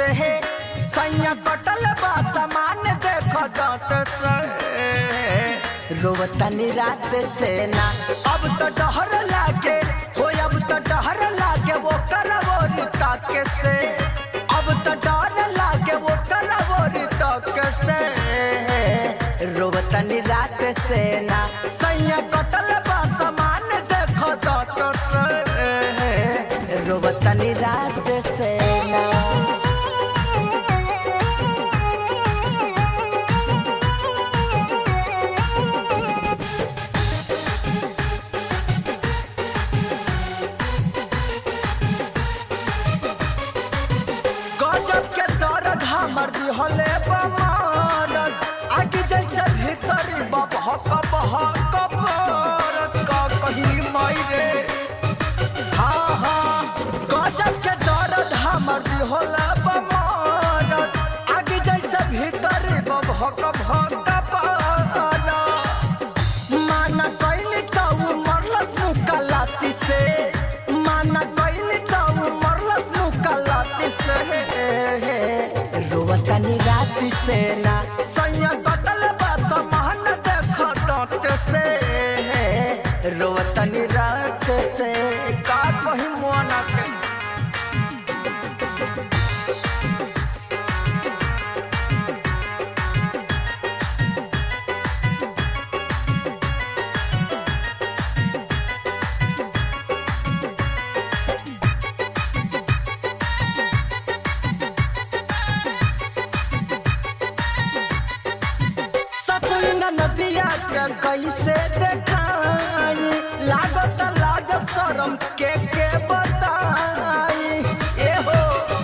से सैया कटल बा सामान देख जात से रोवतनी रात से ना अब तो डहर लागे हो अब तो डहर लागे वो करवोरी तक से अब तो डर लागे वो करवोरी तक से रोवतनी रात से ना सैया कटल बा सामान देख जात से रोवतनी रात से ना गजब के दर्द हमर दिहले बमारत आगे जैसे भीतरी बबहक बहक बरत का कहीं मायरे हाँ हाँ गजब के दर्द हमर दिहले बमारत आगे जैसे भीतरी बबहक बहक बरत माना कैली ताऊ मरलस मुकलाती से माना कैली ताऊ मरलस मुकलाती से रोवतनी राती से ना सैया कटल बात मान देख डांट से रोवतनी रात से का कही मोना के ससुर नदिया के कैसे देखाई लागत लाज शरम के के बताई ए हो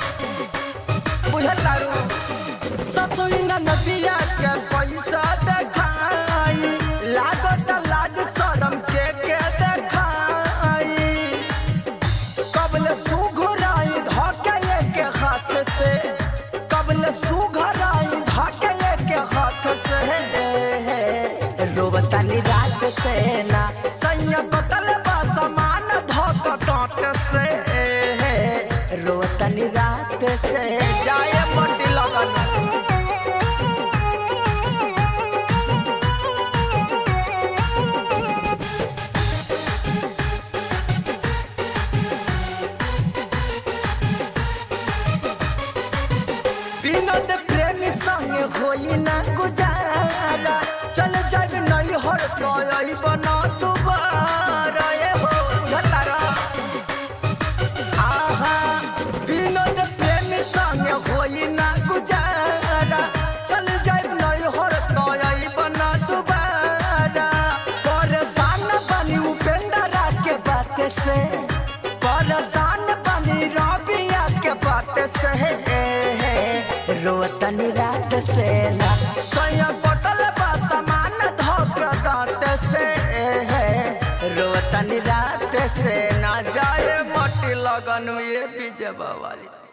बुझतारू ससुर नदिया के कैसे देखाई लागत लाज शरम के के देखाई कबल सुघराई धके के हाथ से कबल सुघराई धके के हाथ से रोबतानी रात से ना सैया बतल बा समान धक डांट से रोबतानी रात से जाए मटी लगन विनोद प्रेमी संग होई ना गुजारा चल जाब नहीं हर पाई बना दोबारा ए हो घतारा आहा विनोद प्रेमी संग होई ना गुजारा चल जाब नहीं हर पाई बना दोबारा परेशान बनी उपेंद्रा के बात से परेशान बनी रबिया के बात से रोतनी रात से ना सोया बटल बा समान धोक दांत से रोतनी रात से ना जाए मटी लगन ये बीजवा वाली